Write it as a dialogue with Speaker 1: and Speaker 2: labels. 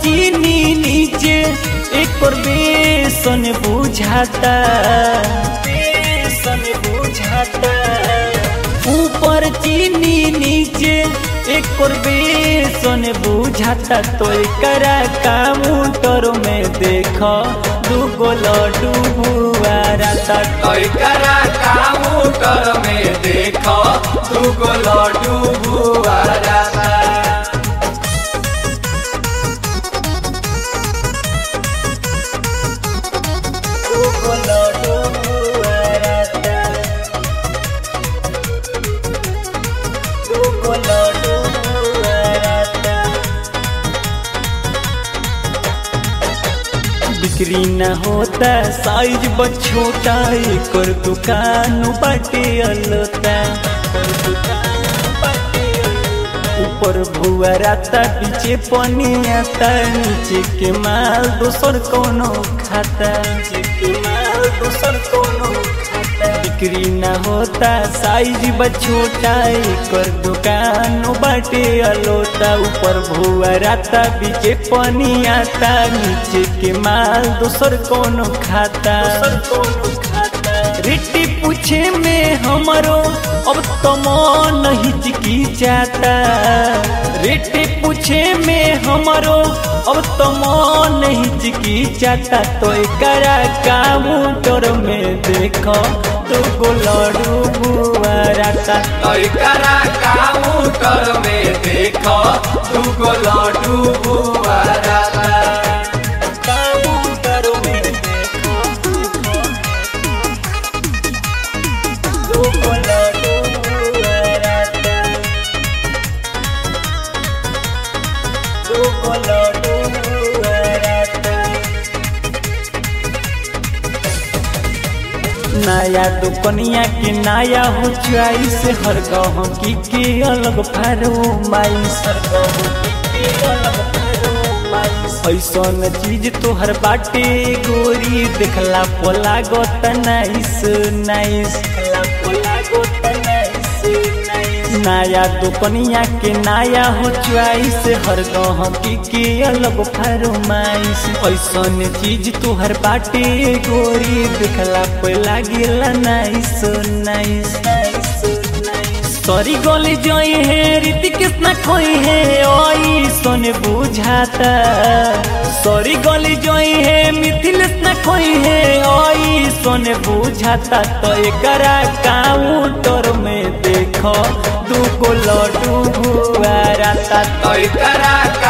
Speaker 1: चीनी नीचे एक और बेसन बुझाता बेसन बुझाता ऊपर चीनी नीचे एक और बेसन बुझाता तो एकरा काउंटर में देखो दूगो लड्डू बुआराता
Speaker 2: करा काउंटर में देखो दूगो लड्डू बुआरा
Speaker 1: दूगो लड्डू बुआराता दूगो लड्डू बुआराता बिक्री न होता साइज बड़ छोटा एक और दुकान बाटे अलता ऊपर भुआ राता पीछे पनी आता नीचे के माल दोसर कोनो खाता नीचे के माल दोसर कोनो खाता बिक्री न होता साइज बड़ छोटा एक और दुकान बाटे अलोता ऊपर भुआ राता पीछे पनी आता नीचे के माल दोसर कोनो खाता कोनो खाता रिट्टी पूछे में हमरो अब तो मन हिचकी जाता रिट्टी पूछे में हमरो अब तो मन हिचकी जाता तो एकरा काउंटर में देखो दूगो लड्डू बुआराता
Speaker 2: करा काउंटर में देखो दूगो लड्डू बुआरा
Speaker 1: काउंटर में देखो दूगो लड्डू बुआराता दूगो लड्डू बुआराता नया दुकनिया के नया हो चॉइस हर गहम की के अलग फरमाइश हर गहम की के अलग फरमाइश ऐसन चीज तोहर बाटे गोरी देखला पोला गोत नाइस नाइस देखला पोला गोत नाइस नाइस नया दुकनिया के नया हो चॉइस हर गहम की के अलग फरमाइश ऐसन चीज तोहर बाटे गोरी देखला पे लागेला नाइस नाइस सॉरी गली जोई है रीति कितना खोई है ओई सोने बुझाता सॉरी गली जोई है मिथिलेश न खोई है ओई सोने बुझाता तो एकरा काउंटर में देखो दूगो लड्डू बुआराता
Speaker 2: करा